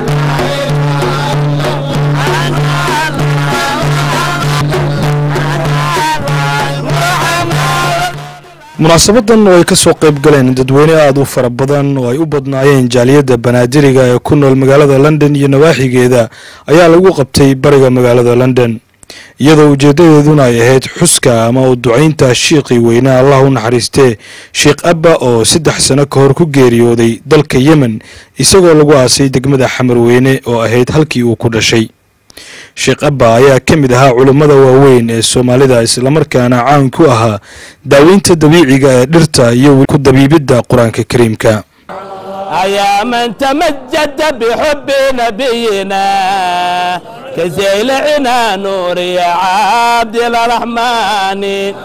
munaasabadan oo ay ka soo qayb galeen dadweyne aada u fara badan oo ay u badnaayeen jaaliyadda banaadiriga ee ku nool magaalada london iyo nawaaxigeeda ayaa lagu qabtay bariga magaalada london iyadoo ujeeddadeeduna ay ahayd xuska ama u ducaynta shiiqii weyne allah u naxariistee sheikh abba oo saddex sano ka hor ku geeriyooday dalka yemen isagoo lagu aasay degmada xamarweyne oo ahayd halkii uu ku dhashay sheekh abba ayaa ka mid ahaa culummada waaweyn ee soomaalida islamarkaana caan ku ahaa daaweynta dabiiciga ee dhirta iyo ku dabiibidda qur-aanka kariimka يا من تمجد بحب نبينا كزيلعنا نور يا عبد الرحمن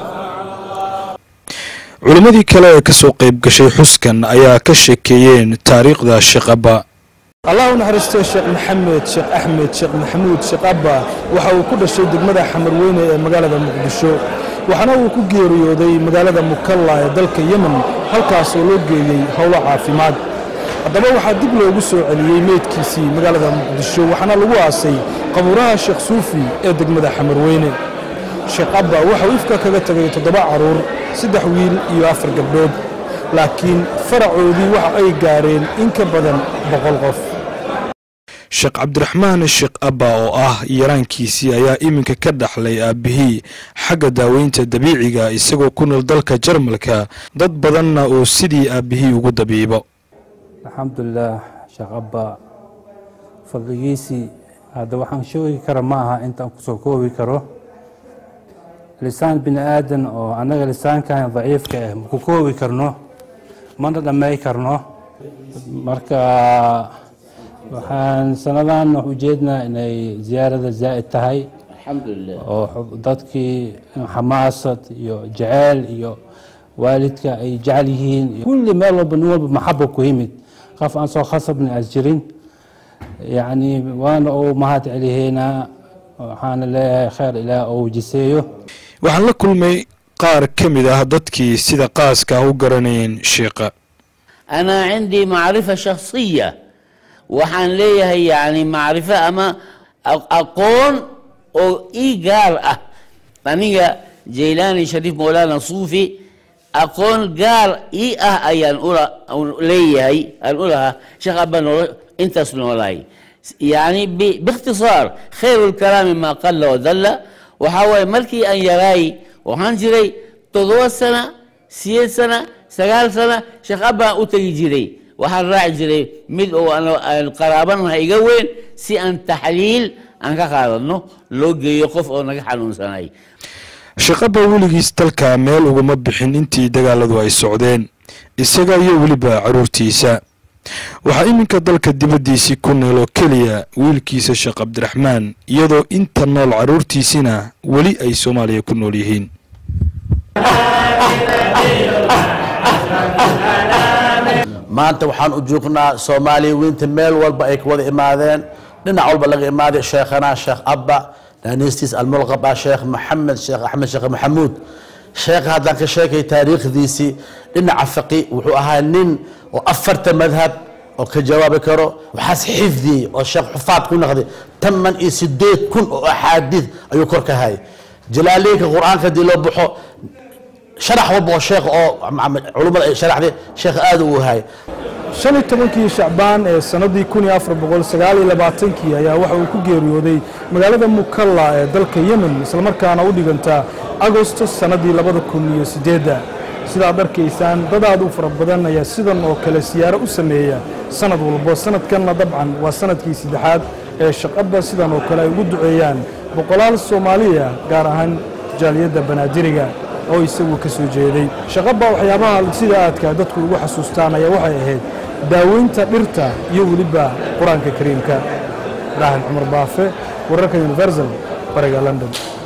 culimmadii kale ee ka soo qayb gashay xuskan ayaa ka sheekeeyeen taariikhda sheekh abba allah u naxariistee sheekh maxamed sheekh axmed sheekh maxamuud sheekh abba waxa uu ku dhashay degmada xamarweyne ee magaalada muqdisho waxaana uu ku geeriyooday magaalada mukalla ee dalka yemen halkaas oo loo geeyey howlo caafimaad haddaba waxaa dib loogu soo celiyey meydkiisii magaalada muqdisho waxaana lagu aasay qabuuraha sheekh suufi ee degmada xamarweyne sheekh abba waxauu ifka kaga tegay toddoba carruur saddex wiil iyo afar gabdhood laakiin faracoodii waxa ay gaareen in ka badan boqol qof sheekh cabdiraxmaan sheekh abba oo ah yaraankiisii ayaa iminka ka dhaxlay aabbihii xagga daaweynta dabiiciga isagoo ku nool dalka jarmalka dad badanna oo sidii aabbihii ugu dabiibo alxamdulilah sheekh abba fadligiisii hadda waxaan sheegi kara ma aha intaan kusoo koobi karo lisaan bini aadan oo annaga lisaankan daciifka ah maku koobi karno mana dhamay karno marka waxaan sanadan wax ujeednaa inay ziyaarada zaa'id tahay oo dadkii xamaasad iyo jaceyl iyo waalidka ay jecel yihiin kulli meel walba nin walba maxaba ku yimid qof aan soo khasabna as jirin yacni waana uu mahad celihaynaa waxaana leeyahay khayr ilaah ou jiseeyo waxaan la kulmay qaar ka mid ah dadkii sida qaaska ah u garanayeen sheekha أنا عندي معرفة شخصية وحان ليه يعني معرفة أما أقون أو إيجار أه أنيقا جيلاني شريف مولانا صوفي أقون قال إي أه أيان أولا أو ليه هي الأولى شيخ أبا أنت سنولاي يعني ب- باختصار خير الكلام ما قل ودل وحاول ملكي أن يراي وحان جري تضوى السنة سيد سنة sagaal sana sheekh abbaan u tegi jiray waxaan raaci jiray mid oo aan qaraabanaha iga weyn si aan taxliil aan ka qaadano loo geeyo qof oo naga xanuunsanay sheekh abba weligiis dalka meel ugama bixin intii dagaaladu ay socdeen isaga iyo weliba carruurtiisa waxaa iminka dalka dibaddiisii ku nool oo keliya wiilkiisa sheekh cabdiraxmaan iyadoo inta nool carruurtiisina weli ay soomaaliya ku nool yihiin maanta waxaan u joognaa soomaaliya weynta meel walba ay ka wada imaadeen dhinac walba laga imaaday sheekhana sheekh abba naanistiis almulqaba sheekh maxamed sheekh axmed sheekh maxamuud sheekha haddaan ka sheekay taariikhdiisii dhinaca faqi wuxuu ahaa nin oo afarta madhab oo ka jawaabi karo waxaas xifdiyey oo sheekh xufaad ku noqday taman iyo sideed kun oo axaadiid ayuu kor ka hayay jalaaliyinka qur-aanka haddii loo baxo sharax walba oo sheekh oo culummada ay sharaxday sheekh aad uu hayay shan iyo tobankii shacbaan ee sannadii kun iyo afar boqol sagaal iyo labaatankii ayaa waxa uu ku geeriyooday magaalada mukalla ee dalka yemen islamarkaana u dhiganta agosto sannadii labada kun iyo siddeedda sidaad arkaysaan dad aad u fara badan ayaa sidan oo kale siyaaro u sameeya sannad walbo sannadkanna dabcan waa sannadkii saddexaad ee shaqaba sidan oo kale ay ugu duceeyaan boqolaal soomaaliya gaar ahaan jaaliyadda banaadiriga oo isagu ka soo jeeday shaqaba waxyaabaha sida aadka dadku ugu xasuustaan ayaa waxay ahayd daaweynta dhirta iyo weliba qur-aanka kariimka ibraahim cumar baafe wararka universal bariga london